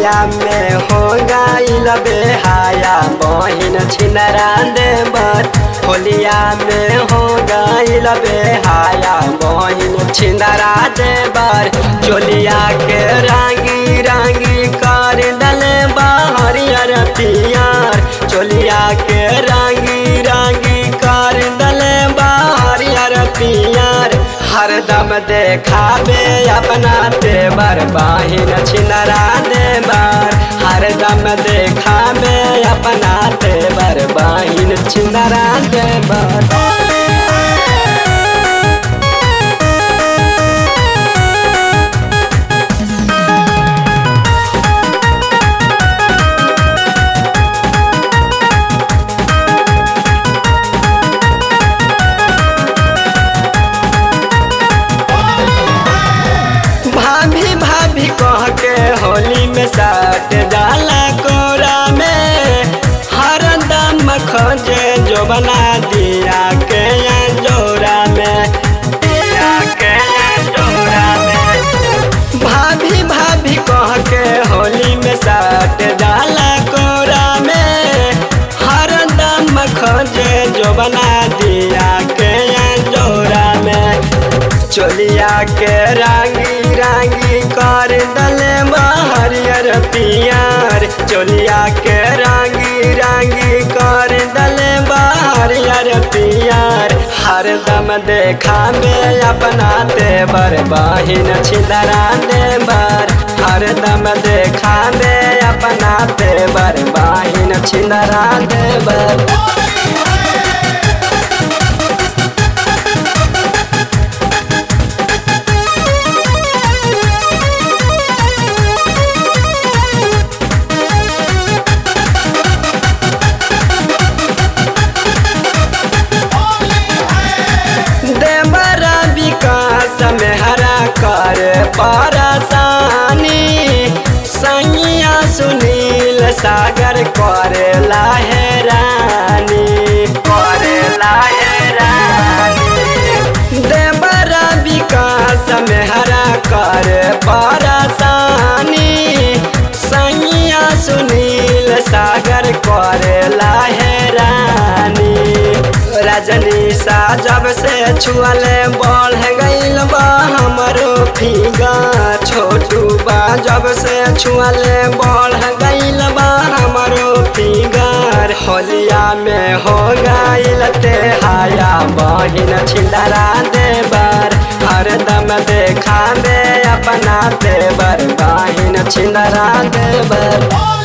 होलिया में हो गईल बेहाया बहिन छिनरा देवर होलिया में हो गईल बेहाया बहिन छिनरा देवर चोलिया के रांगी रांगी कर दले हरियर पियर चोलिया के रांगी रांगी कर दले हरियर पियर हरदम देखाबे अपना देवर बाहिन छिनरा देवर हरदम देखाबे अपना देवर बाहिन छिनरा देवर भाभी भाभी कह के होली में साट डाला कोरा में हर दम खोजे जो बना दिया के जोरा में दिया के जोरा में भाभी भाभी कह के होली में साट डाला कोरा में हर दम खोजे जो बना दिया के जोरा में चोलिया के रांगी रांगी कर दले हरियर पियर चोलिया के रांगी रांगी कर दले हरियर पियर हरदम देखा में अपना देवर बहिन छिदरा देवर हरदम देखा में अपना देवर बहिन छिदरा देवर देवरा विकास में हरा कर परेशानी सैया सुनील सागर करे लाहेरानी करे लाहेरानी देवरा विकास में हरा कर परेशानी सैया सुनील सागर करे लाहेरानी रजनी सा जब से छुअले बढ़ गईल बा हमरो फीगा छोटू बा जब से छुअले बढ़ गईल बा हमरो फिगर होलिया में हो गईल ते हाया बहिन छिंदरा देवर हरदम देखा में अपना देवर बहिन छिंदरा देवर